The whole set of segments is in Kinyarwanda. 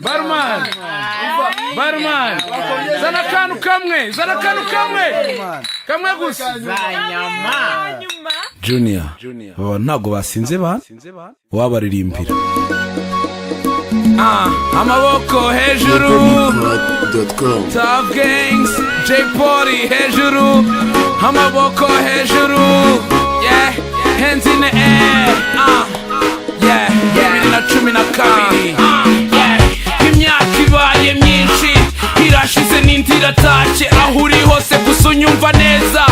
barumani barumani zana akantu kamwe zana akantu kamwe kamwe gusa juniya baba ntabwo basinze bana wabaririmbira Ah, amaboko hejuru top gangs j poli hejuru amaboko hejuru yeah hands in the air ah yeah bibiri na cumi na kabiri ah, yeah. imyaka ibaye myinshi irashize n'indi iratashye aho uri hose gusa unyumva neza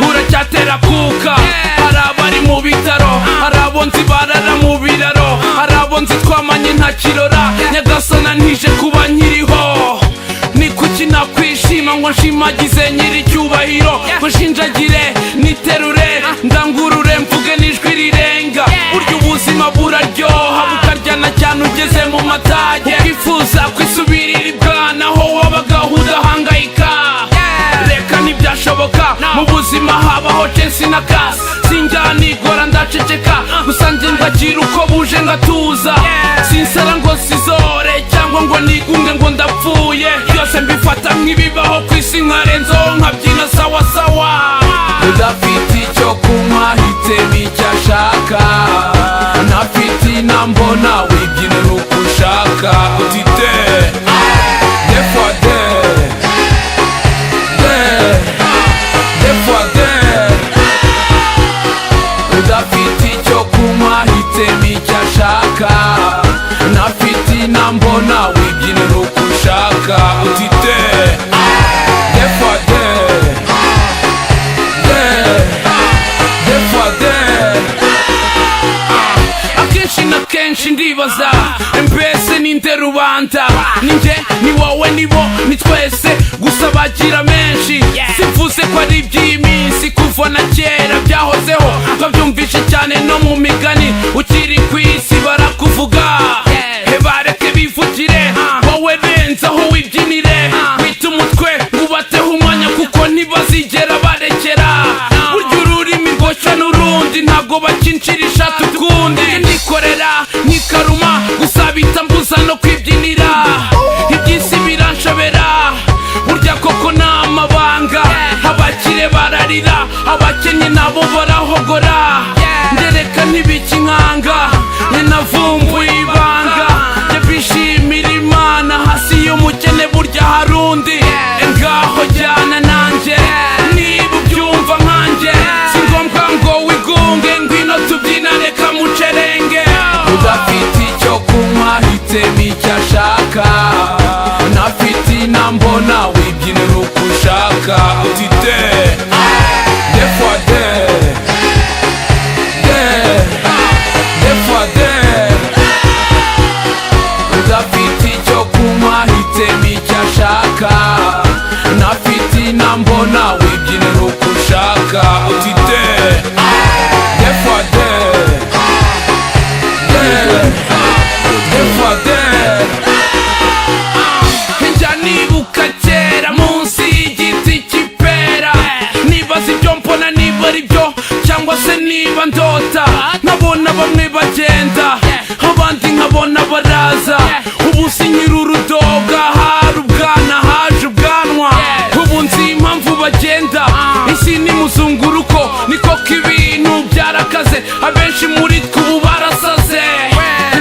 uracyatera kuka hari abari mu bitaro hari abo nzi barara mu biraro hari abo nzi twamanye nta kirora nyagasana ntije kuba nkiriho ni kuki nakwishima ngo nshimagize nyiri icyubahiro ngo nshinjagire niterure ndangurure mvuge n'ijwi rirenga burya ubuzima buraryoha bukaryana cyane ugeze mu matage ukifuza kwisubirira ibwana aho wabaga udahangayika reka ntibyashoboka mu buzima habaho censi na kasi sinjya nigora ndaceceka gusa njye ndagira uko buje ngatuza sinsara ngo sizore cyangwa ngo nigunge ngo ndapfuye byose mbifata nk'ibibaho ku isi nkarenzaho nkabyina sawasawa udafite icyo kunywa hitemo icyo ashaka ntafite inambo nawe ibyinira uko ushaka utite defade udafite icyo kunywa hitemo icyo ashaka ntafite inambo nawe ibyinira uko ushaka utite defade defade akenshi na kenshi ndibaza mbese ninde rubanda ninjye ni wowe ni bo ni twese gusa bagira menshi simvuze ko ari iby'iminsi kuva na kera byahozeho twabyumvishe cyane no mu migani ukiri ku isi barakuvuga he bareke bivugire wowe benzaho wibyinire wite umutwe wubateho umwanya kuko ntibazigera barekera burya ururimi rwoshya n'urundi ntabwo bacincisha tukundi nikorera nkikaruma gusa bita mbuza no kwibyinira iby'isi biranshobera burya koko ni amabanga abakire bararira abakennye nabo barahogora ndereka ntibikinkanga njye navumbuye ibanga njye bishimira imana hasi y'umukene burya hari undi ngaho jyana nanjye niba ubyumva nkanjye si ngombwa ngo wigunge ngwino tubyina reka mucerenge udafite icyo kunywa hitemo icyo ashaka nafite inambo nawe ibyinira uko ushaka utite defade defade udafite icyo kunywa hitemo icyo ashaka ntafite inambo nawe ibyinira uko ushaka utite defade defade njya nibuka kera munsi y'igiti cy'ipera nibaza ibyo mbona niba ari byo cyangwa se niba ndota nkabona bamwe bagenda abandi nkabona baraza ubu si nyir'urudoga hari ubwana haje ubwanwa ubu nzi impamvu bagenda isi ni muzunguruko niko k'ibintu byarakaze abenshi muri twe ubu barasaze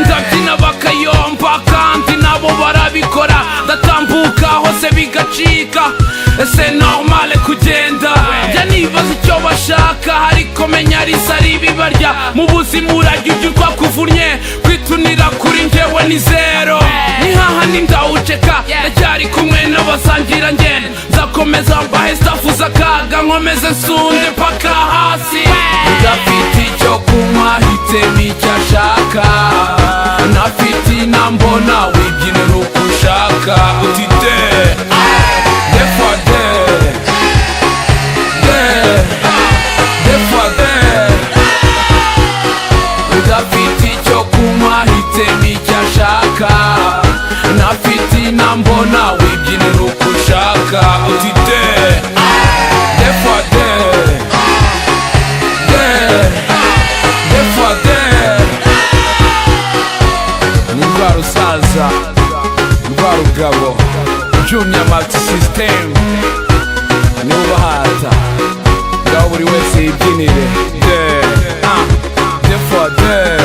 ndabyina bakayomba kandi nabo barabikora ndatambuka hose bigacika ese normale kugenda njya nibaza icyo bashaka ariko menya risa ribibarya mu buzima urajya ujya urwa kuvunnye kwitunira kuri njyewe ni zero nihaha ndawuceka ndacyari kumwe n'abasangira ngenda nzakomeza mbahe stafuza akaga nkomeze nsunde mpaka hasi udafite icyo kunywa hitemo icyo ashaka ntafite inambo nawe ibyinira uko ushaka utite defade defade udafite icyo kunywa hitemo icyo ashaka ntafite inambo nawe ibyinira uko ushaka utite defade defade ni rwa rusaza rwarugabo junior multi system nubahata ngaho buri wese yibyinire de ah de for de